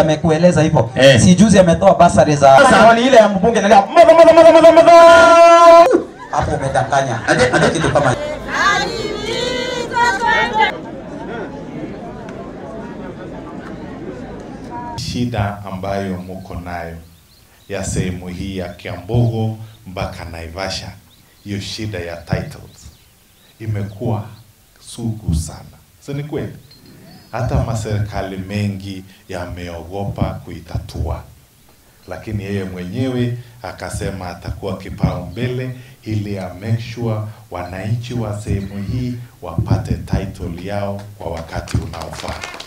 amekueleza hivyo Eh. si juzi ametoa basari za Sasa- Wali ile ya mbunge nalia madha madha madha madha madha hapo umedanganya Ade- ade- kitu kama shida ambayo muko nayo ya sehemu hii ya Kiambogo mpaka Naivasha, hiyo shida ya titles imekuwa sugu sana, si ni kweli? Hata maserikali mengi yameogopa kuitatua, lakini yeye mwenyewe akasema atakuwa kipaumbele ili ya make sure wananchi wa sehemu hii wapate title yao kwa wakati unaofaa.